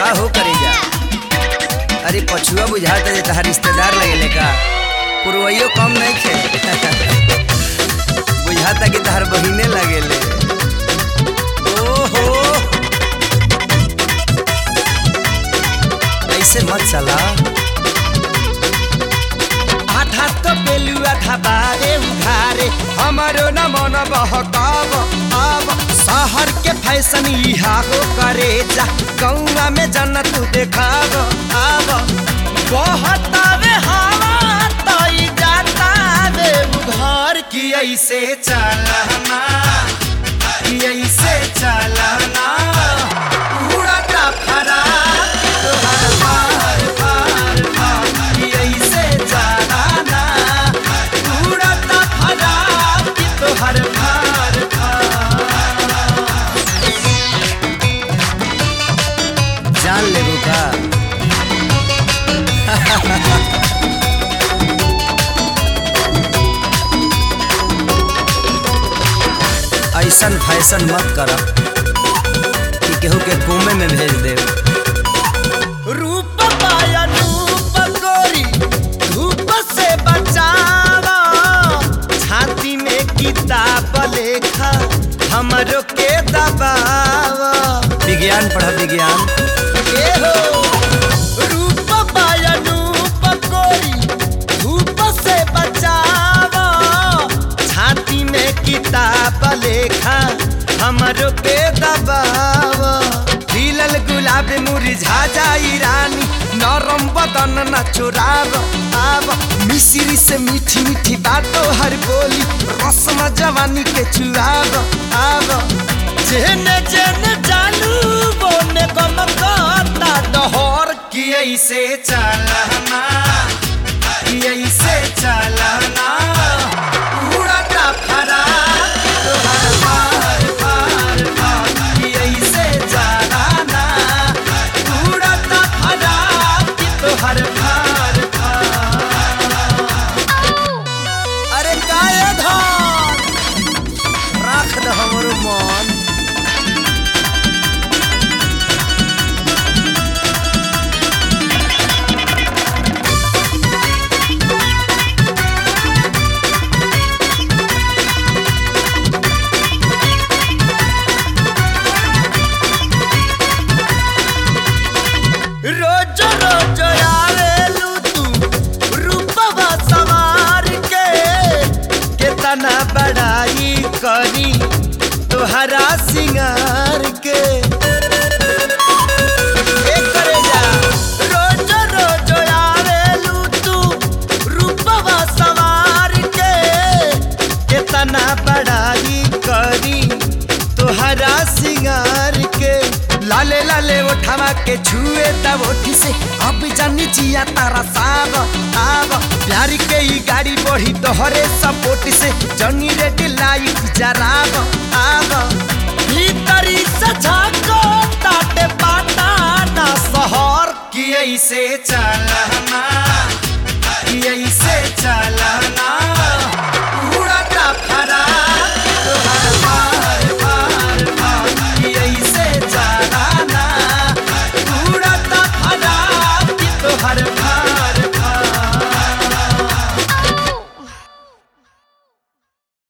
का हो करी जा अरे पछुआ बुझाता जे तहार रिश्तेदार लगेले का पुरवैयो कम नहीं खे बुझाता कि तहार बहिने लगेले ओहो ऐसे मत चला आधा तो बेलुआ था बारे उघारे हमारो न मन बहकाव अब शहर के फैशन इहा हो करे जा गौवा में जन्नत देखाव अब बहुत आवे हवा तई जाता वे उघार की ऐसे चलना की ऐसे चलना उड़ता फरा तोहर पार पार पार की ऐसे चलना उड़ता फरा की तोहर पार पार जान लेबू का ऐसन फैशन मत कर कि केहू के कुमे में भेज दे रूप पाया रूप गोरी धूप से बचावा छाती में किताब लेखा हमरो के दबावा विज्ञान पढ़ विज्ञान ए हो रूप पाया रूप गोरी धूप से बचावा छाती में किताब लेखा हमरो पे दबावा खिलल गुलाब मुरझा जाई रानी नरम बदन न चुराव आव मिश्री से मीठी मीठी बातों हर बोली रस्म जवानी के चुराव आव जेने जेने जानू बोने गम करता डहर की ऐसे चलना की ऐसे चलना उड़ता फरा तोहर पार पार पार की ऐसे चलना उड़ता फरा की तोहर पार पार अरे काय धन राख द हमरो मन रोज रोज आवेलू तू रूपवा सवार के केतना बड़ाई करी तोहरा सिंगार के ए करे जा रोज रोज आवेलू तू रूपवा सवार के केतना बड़ाई करी तोहरा सिंगार के लाले लाले उठावा के छुए तब ओठी से अब जानी जिया तारा साब आब प्यार के ई गाड़ी बढ़ी तोहरे सपोर्ट से जनी रेडी लाइट जराब आब भीतरी से झाको ताटे पाटा ना शहर की ऐसे चलना की ऐसे चलना